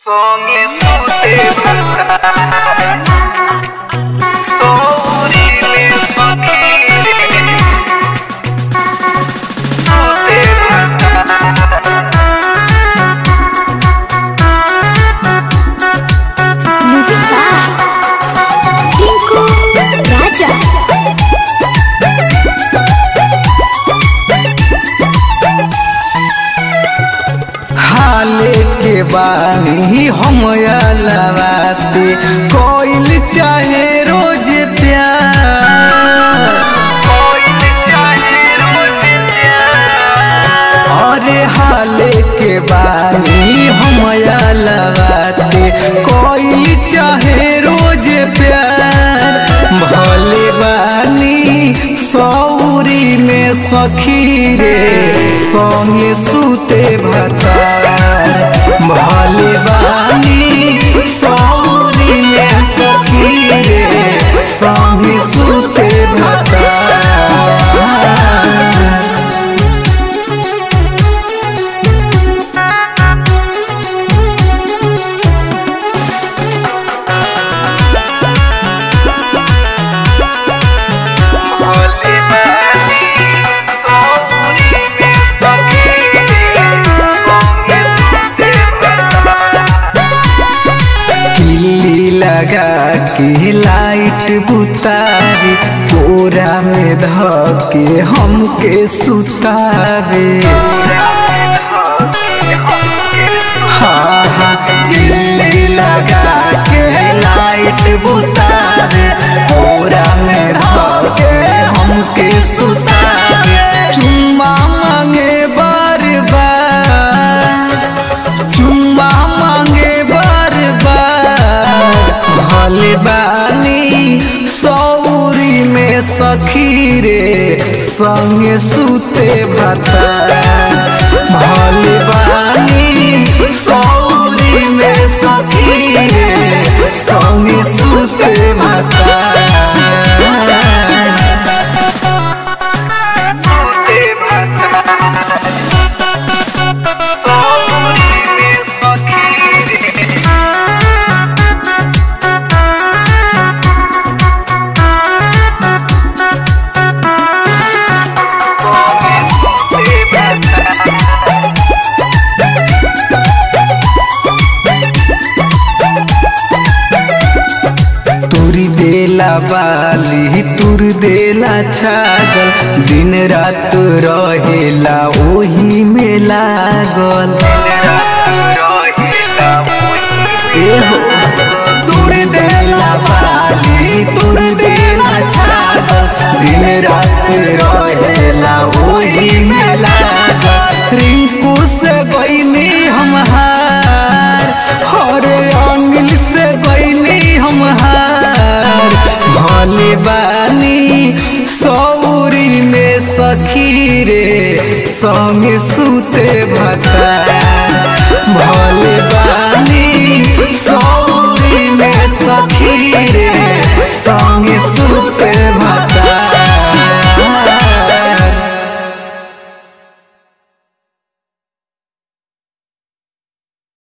Songi sute Souri me sakire Sute Music by Tinku Raja. हाले के बानी हम लवाते कोइल चाहे रोज प्यार Koil chahe roz pyar अरे हाले के बानी हम लवाते कोइल चाहे रोज प्यार भले बानी सौरी में सखी रे संगे सूते भतार भले बानी सौरी में सखी रे संगे सूते भतार Bhole bani Souri me sakire Songi sute किल्ली लगा के लाइट बुतावे कोरा में धके हमके सुतावे हाँ हाँ किल्ली लगा के लाइट बुतावे कोरा में धके हमके सुतावे चुम्मा मांगे बार बार चुम्मा मांगे बार बार भले बानी सौरी में सखी रे संगे सूते भता भले बानी सौरी में सखी रे संगे सूते भता Souri me sakire Songi sute तुरी देला बाली तुर देला छागल दिन रात रहेला ओही में लागल एहो तुर देला बाली तुर देला छागल दिन रात रहेला ओही में लागल रिंकू से गईनी हम हार हरे अंगिल से गईनी हम हार भले बानी सौरी में सखी रे संग सूते भता भले बानी सौरी में सखी रे संग सूते